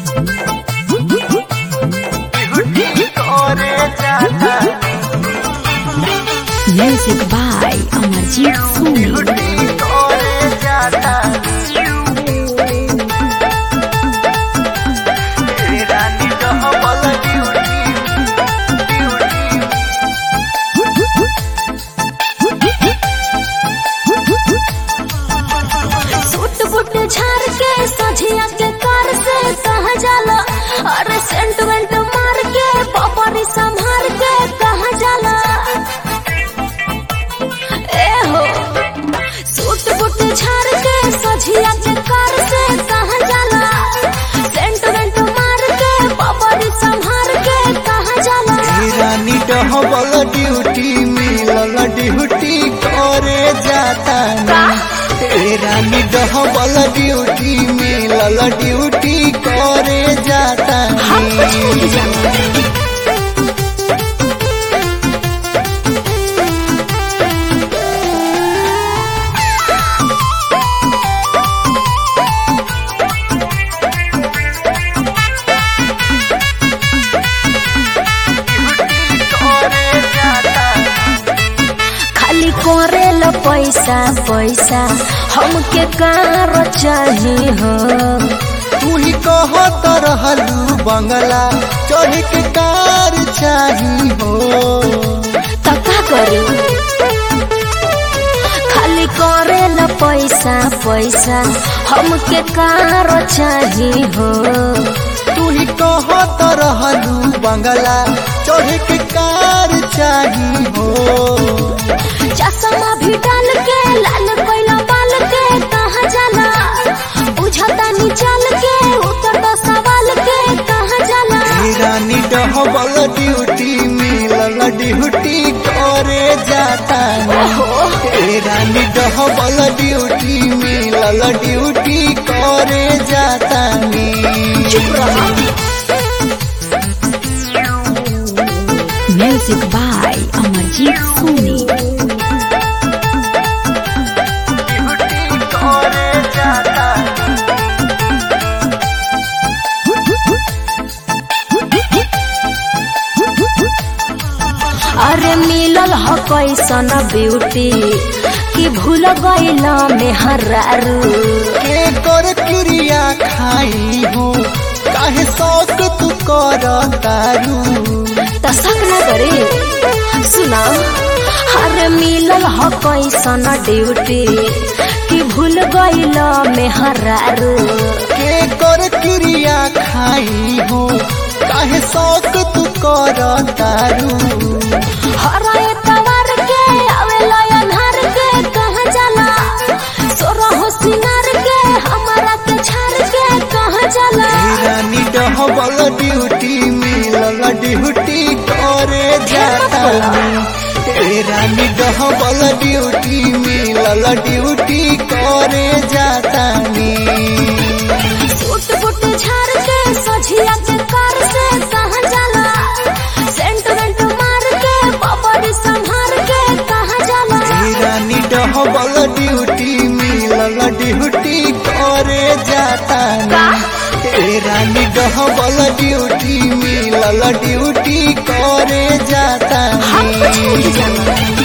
Music by Amarjit Soni. Suit boot झाड़ के सझिया के कार से कहा जाला अरे सेंट वेंट मार के पपरी संभार के कहा जाला ए हो सूट बूट झाड़ के सझिया के कार से कहा जाला सेंट वेंट मार के पपरी संभार के कहा जाला रानी डहबल ड्यूटी मिलल ड्यूटी करे जाता ए रानी डहबल ड्यूटी मिलल ड्यूटी करे जाता हम कुछ नहीं जानते खाली करेल पैसा पैसा हमके कार चाही हो तू ही कहत रहलू बंगला चढ़ के कार चाही हो तो का करी खाली करेल पैसा पैसा हमके कार चाही हो तू ही कहत रहलू बंगला चढ़ के कार चाही हो चश्मा भी डाल के लाल कोइला बाल के कहाँ जाला बुझता नी चल के उतर दो सवाल के कहाँ जाला ए रानी डहबल ड्यूटी मिलल ड्यूटी करे जाता ए रानी डहबल ड्यूटी मिलल ड्यूटी करे जाता चुप रहो Music by Amarjit Soni. अरे मिलल ह कैसन ब्यूटी कि भूल गइल में हरारू के कर क्रिया खाई हो काहे शौक तू कर तारू त शक न करे सुना अरे मिलल ह कैसन ड्यूटी कि भूल गइल में हरारू के कर क्रिया खाई हो काहे शौक तू कर तारू हराए तवार के आवेला अन्हार के कहाँ जाला सोरा हो सिंगार के हमारा के छाड़ के कहाँ जाला ए रानी डहबल ड्यूटी मिलल ड्यूटी करे जाता ए रानी डहबल ड्यूटी मिलल ड्यूटी करे जाता सूट बूट झाड़ के सझिया के कार से कहाँ जाला सेंट वेंट मार के पपड़ी संभार के कहाँ जाला ए रानी डहबल ड्यूटी मिलल ड्यूटी करे जाता ए रानी डहबल ड्यूटी मिलल ड्यूटी करे जाता हम कुछ नहीं जानते